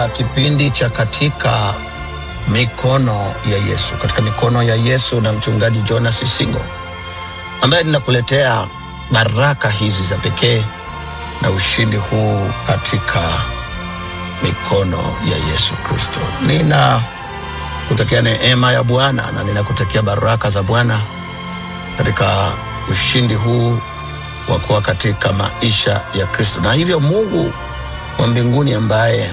katika kipindi cha katika mikono ya Yesu, katika mikono ya Yesu na mchungaji Jonas Isingo ambaye ninakuletea baraka hizi za pekee na ushindi huu katika mikono ya Yesu Kristo. Nina kutakia neema ya Bwana na ninakutakia baraka za Bwana katika ushindi huu wa kuwa katika maisha ya Kristo, na hivyo Mungu wa mbinguni ambaye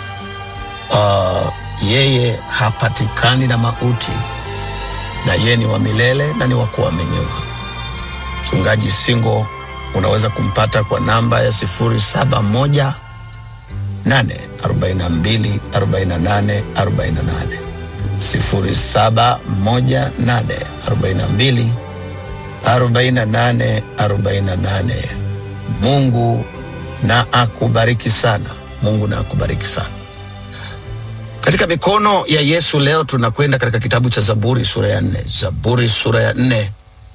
uh, yeye hapatikani na mauti na yeye ni wa milele na ni wa kuaminiwa. Mchungaji Singo unaweza kumpata kwa namba ya sifuri saba moja nane arobaini na mbili arobaini na nane arobaini na nane sifuri saba moja nane arobaini na mbili arobaini na nane arobaini na nane. Mungu na akubariki sana. Mungu na akubariki sana. Katika mikono ya Yesu leo tunakwenda katika kitabu cha Zaburi sura ya nne. Zaburi sura ya nne.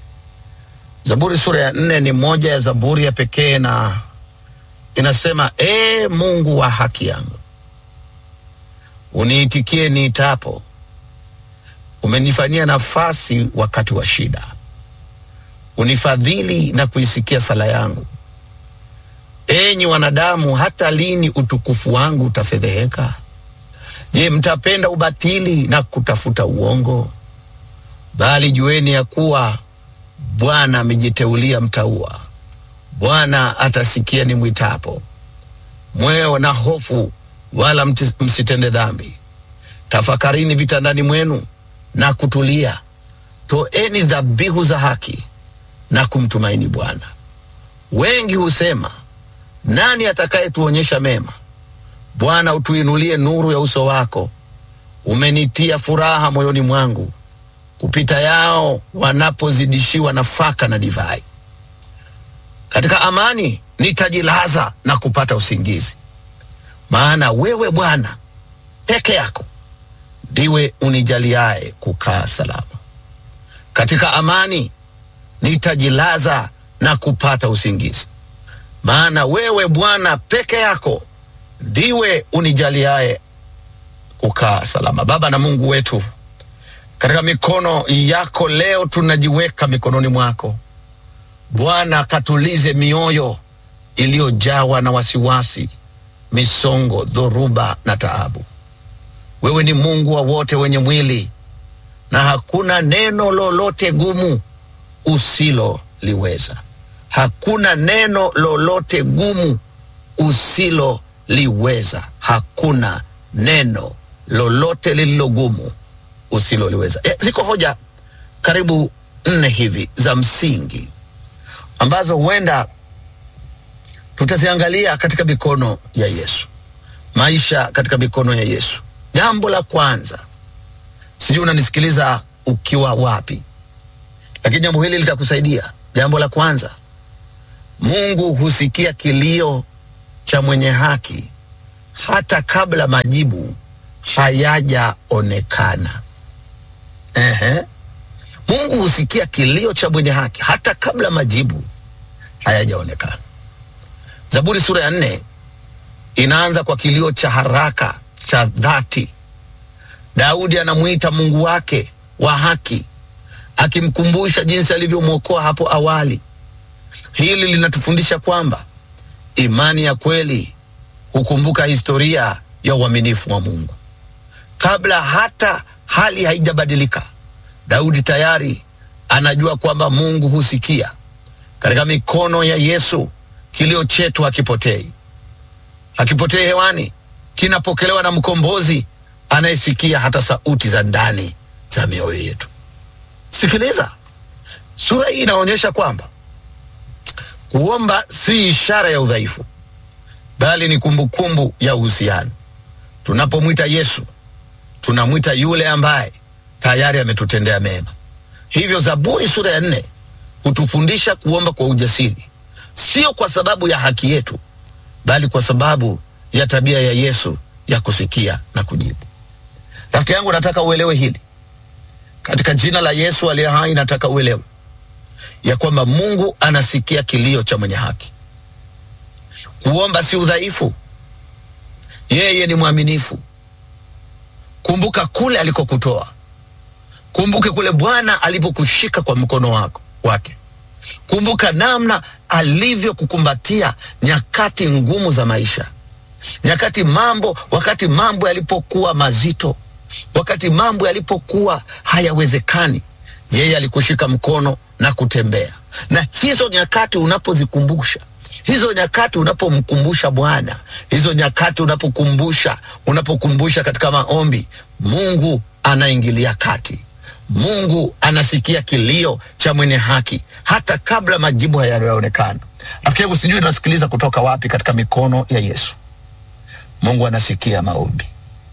Zaburi sura ya nne ni moja ya zaburi ya pekee na inasema, ee Mungu wa haki yangu, uniitikie niitapo, umenifanyia nafasi wakati wa shida, unifadhili na kuisikia sala yangu. Enyi wanadamu, hata lini utukufu wangu utafedheheka? Je, mtapenda ubatili na kutafuta uongo? Bali jueni ya kuwa Bwana amejiteulia mtaua. Bwana atasikia ni mwitapo. Mwewe na hofu, wala mti- msitende dhambi. Tafakarini vitandani mwenu na kutulia, toeni dhabihu za haki na kumtumaini Bwana. Wengi husema, nani atakayetuonyesha mema? Bwana, utuinulie nuru ya uso wako. Umenitia furaha moyoni mwangu kupita yao wanapozidishiwa nafaka na divai. Katika amani nitajilaza na kupata usingizi, maana wewe Bwana peke yako ndiwe unijaliaye kukaa salama. Katika amani nitajilaza na kupata usingizi, maana wewe Bwana peke yako ndiwe unijaliaye kukaa salama. Baba na Mungu wetu, katika mikono yako leo tunajiweka mikononi mwako Bwana, katulize mioyo iliyojawa na wasiwasi, misongo, dhoruba na taabu. Wewe ni Mungu wa wote wenye mwili, na hakuna neno lolote gumu usiloliweza. Hakuna neno lolote gumu usiloliweza. Hakuna neno lolote lililo gumu usiloliweza. E, ziko hoja karibu nne hivi za msingi ambazo huenda tutaziangalia katika mikono ya Yesu, maisha katika mikono ya Yesu. Jambo la kwanza, sijui unanisikiliza ukiwa wapi, lakini jambo hili litakusaidia. Jambo la kwanza, Mungu husikia kilio cha mwenye haki hata kabla majibu hayajaonekana. Ehe. Mungu husikia kilio cha mwenye haki hata kabla majibu hayajaonekana. Zaburi sura ya nne inaanza kwa kilio cha haraka cha dhati. Daudi anamwita Mungu wake wa haki, akimkumbusha jinsi alivyomwokoa hapo awali. Hili linatufundisha kwamba imani ya kweli hukumbuka historia ya uaminifu wa Mungu kabla hata hali haijabadilika. Daudi tayari anajua kwamba Mungu husikia. Katika mikono ya Yesu kilio chetu hakipotei, hakipotei hewani, kinapokelewa na mkombozi anayesikia hata sauti za ndani za mioyo yetu. Sikiliza, sura hii inaonyesha kwamba kuomba si ishara ya udhaifu, bali ni kumbukumbu ya uhusiano. Tunapomwita Yesu, tunamwita yule ambaye tayari ametutendea mema. Hivyo Zaburi sura ya nne hutufundisha kuomba kwa ujasiri, sio kwa sababu ya haki yetu, bali kwa sababu ya tabia ya Yesu ya kusikia na kujibu. Rafiki yangu, nataka uelewe hili katika jina la Yesu aliye hai. Nataka uelewe ya kwamba Mungu anasikia kilio cha mwenye haki. Kuomba si udhaifu, Yeye ni mwaminifu. Kumbuka kule alikokutoa, kumbuke kule Bwana alipokushika kwa mkono wako wake. Kumbuka namna alivyokukumbatia nyakati ngumu za maisha, nyakati mambo, wakati mambo yalipokuwa mazito, wakati mambo yalipokuwa hayawezekani, yeye alikushika mkono na kutembea. Na hizo nyakati unapozikumbusha hizo nyakati unapomkumbusha Bwana, hizo nyakati unapokumbusha, unapokumbusha katika maombi, Mungu anaingilia kati. Mungu anasikia kilio cha mwenye haki hata kabla majibu hayajaonekana. Rafiki yangu, sijui unasikiliza kutoka wapi katika mikono ya Yesu. Mungu anasikia maombi.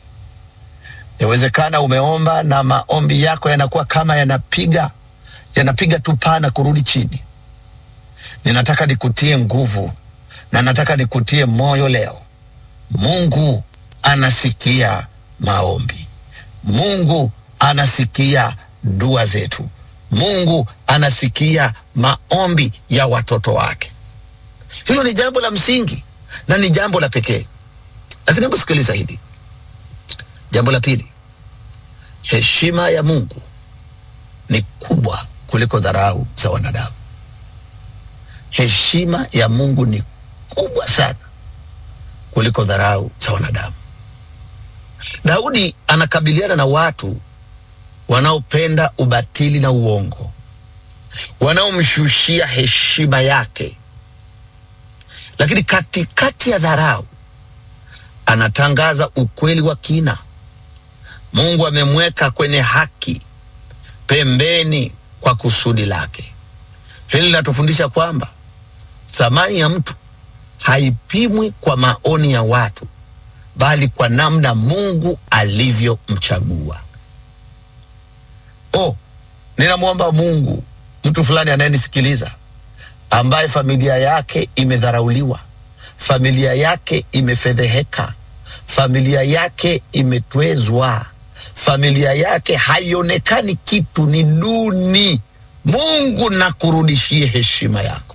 Yawezekana umeomba na maombi yako yanakuwa kama yanapiga yanapiga tu paa na kurudi chini. Ninataka nikutie nguvu na nataka nikutie moyo leo. Mungu anasikia maombi. Mungu anasikia dua zetu. Mungu anasikia maombi ya watoto wake. Hilo ni jambo la msingi na ni jambo la pekee. Lakini hebu sikiliza hili. Jambo la pili, heshima ya Mungu ni kubwa kuliko dharau za wanadamu. Heshima ya Mungu ni kubwa sana kuliko dharau za wanadamu. Daudi anakabiliana na watu wanaopenda ubatili na uongo, wanaomshushia heshima yake, lakini katikati ya dharau anatangaza ukweli wa kina. Mungu amemweka kwenye haki pembeni kwa kusudi lake. Hili linatufundisha kwamba thamani ya mtu haipimwi kwa maoni ya watu, bali kwa namna Mungu alivyomchagua. Oh, ninamwomba Mungu mtu fulani anayenisikiliza ambaye familia yake imedharauliwa, familia yake imefedheheka, familia yake imetwezwa, familia yake haionekani kitu, ni duni. Mungu nakurudishie heshima yako,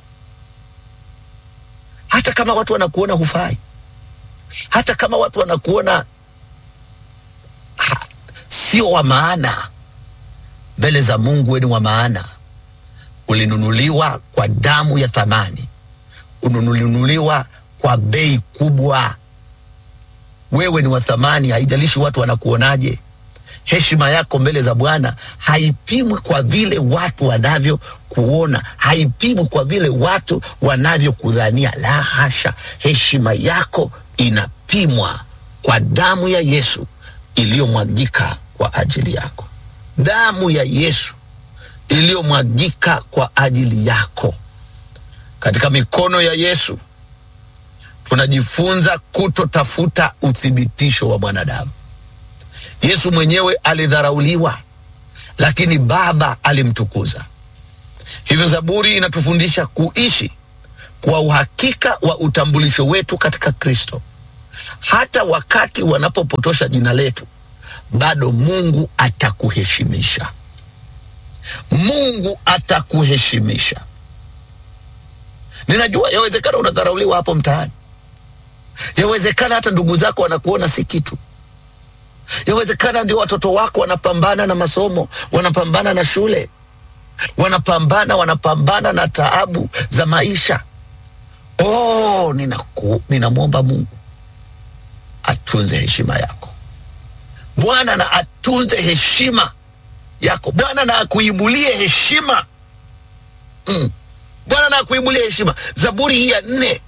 hata kama watu wanakuona hufai, hata kama watu wanakuona ha, sio wa maana mbele za Mungu. Wewe ni wa maana, ulinunuliwa kwa damu ya thamani, ulinunuliwa kwa bei kubwa. Wewe ni wa thamani, haijalishi watu wanakuonaje. Heshima yako mbele za Bwana haipimwi kwa vile watu wanavyokuona, haipimwi kwa vile watu wanavyokudhania. La hasha, heshima yako inapimwa kwa damu ya Yesu iliyomwagika kwa ajili yako, damu ya Yesu iliyomwagika kwa ajili yako. Katika mikono ya Yesu tunajifunza kutotafuta uthibitisho wa mwanadamu. Yesu mwenyewe alidharauliwa, lakini Baba alimtukuza. Hivyo Zaburi inatufundisha kuishi kwa uhakika wa utambulisho wetu katika Kristo. Hata wakati wanapopotosha jina letu, bado Mungu atakuheshimisha. Mungu atakuheshimisha. Ninajua yawezekana unadharauliwa hapo mtaani, yawezekana hata ndugu zako wanakuona si kitu yawezekana ndio watoto wako wanapambana na masomo, wanapambana na shule, wanapambana wanapambana na taabu za maisha. Oh, ninaku, ninamwomba Mungu atunze heshima yako. Bwana na atunze heshima yako. Bwana na akuibulie heshima mm. Bwana na akuibulie heshima. Zaburi hii ya nne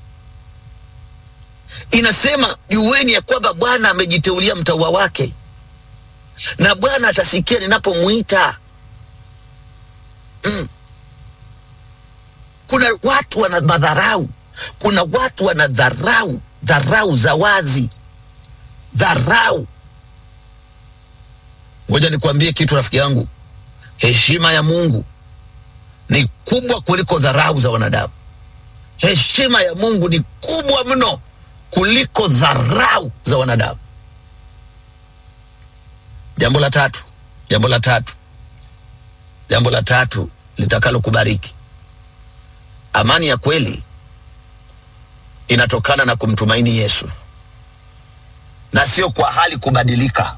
inasema jueni ya kwamba Bwana amejiteulia mtaua wake, na Bwana atasikia ninapomwita. Mm. Kuna watu wana madharau, kuna watu wana dharau, dharau za wazi, dharau. Ngoja nikwambie kitu rafiki yangu, heshima ya Mungu ni kubwa kuliko dharau za wanadamu. Heshima ya Mungu ni kubwa mno kuliko dharau za wanadamu. Jambo la tatu, jambo la tatu, jambo la tatu litakalo kubariki, amani ya kweli inatokana na kumtumaini Yesu. na sio kwa hali kubadilika.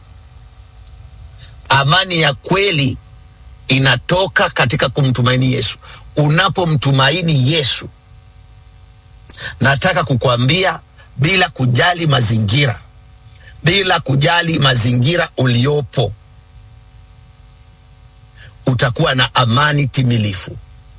Amani ya kweli inatoka katika kumtumaini Yesu. Unapomtumaini Yesu, nataka kukwambia, bila kujali mazingira, bila kujali mazingira uliopo, utakuwa na amani timilifu.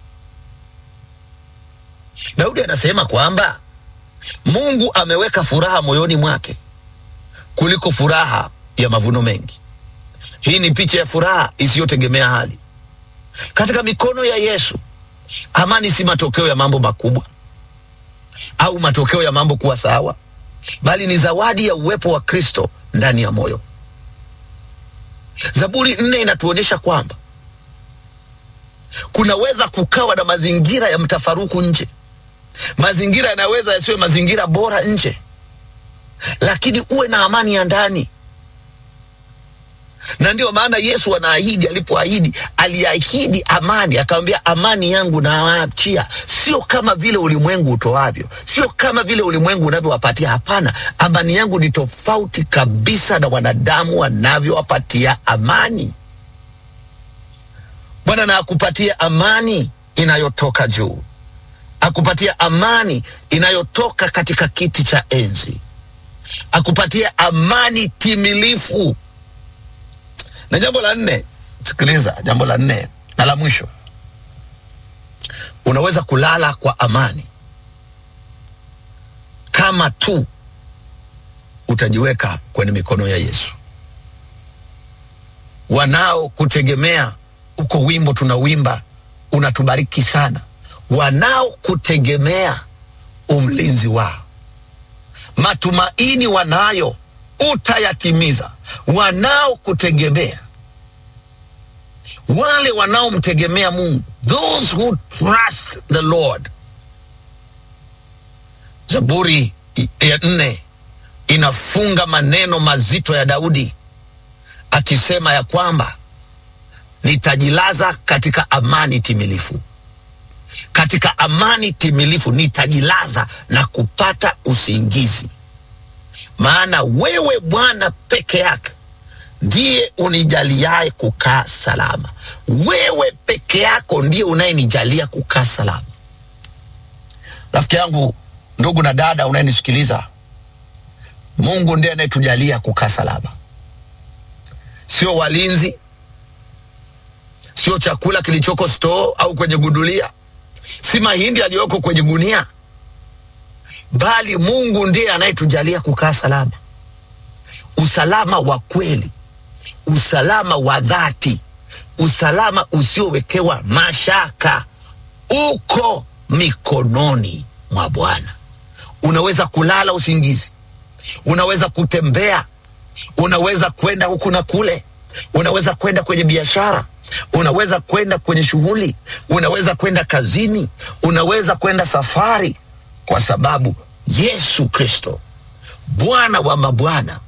Daudi anasema kwamba Mungu ameweka furaha moyoni mwake kuliko furaha ya mavuno mengi. Hii ni picha ya furaha isiyotegemea hali. Katika mikono ya Yesu, amani si matokeo ya mambo makubwa au matokeo ya mambo kuwa sawa, bali ni zawadi ya uwepo wa Kristo ndani ya moyo. Zaburi nne inatuonyesha kwamba kunaweza kukawa na mazingira ya mtafaruku nje, mazingira yanaweza yasiwe mazingira bora nje, lakini uwe na amani ya ndani na ndio maana Yesu anaahidi, alipoahidi aliahidi amani, akamwambia amani yangu nawaachia, sio kama vile ulimwengu utoavyo, sio kama vile ulimwengu unavyowapatia. Hapana, amani yangu ni tofauti kabisa na wanadamu wanavyowapatia amani. Bwana na akupatia amani inayotoka juu, akupatia amani inayotoka katika kiti cha enzi, akupatia amani timilifu na jambo la nne, sikiliza, jambo la nne na la mwisho, unaweza kulala kwa amani kama tu utajiweka kwenye mikono ya Yesu. Wanaokutegemea, uko wimbo tunawimba unatubariki sana. Wanaokutegemea umlinzi wao, matumaini wanayo utayatimiza. Wanaokutegemea, wale wanaomtegemea Mungu, those who trust the Lord. Zaburi ya nne inafunga maneno mazito ya Daudi akisema ya kwamba nitajilaza katika amani timilifu, katika amani timilifu nitajilaza na kupata usingizi maana wewe Bwana peke yake ndiye unijaliaye kukaa salama. Wewe peke yako ndiye unayenijalia kukaa salama. Rafiki yangu, ndugu na dada unayenisikiliza, Mungu ndiye anayetujalia kukaa salama, sio walinzi, sio chakula kilichoko stoo au kwenye gudulia, si mahindi yaliyoko kwenye gunia bali Mungu ndiye anayetujalia kukaa salama, usalama wa kweli, usalama wa dhati, usalama usiowekewa mashaka, uko mikononi mwa Bwana. Unaweza kulala usingizi, unaweza kutembea, unaweza kwenda huku na kule, unaweza kwenda kwenye biashara, unaweza kwenda kwenye shughuli, unaweza kwenda kazini, unaweza kwenda safari kwa sababu Yesu Kristo Bwana wa mabwana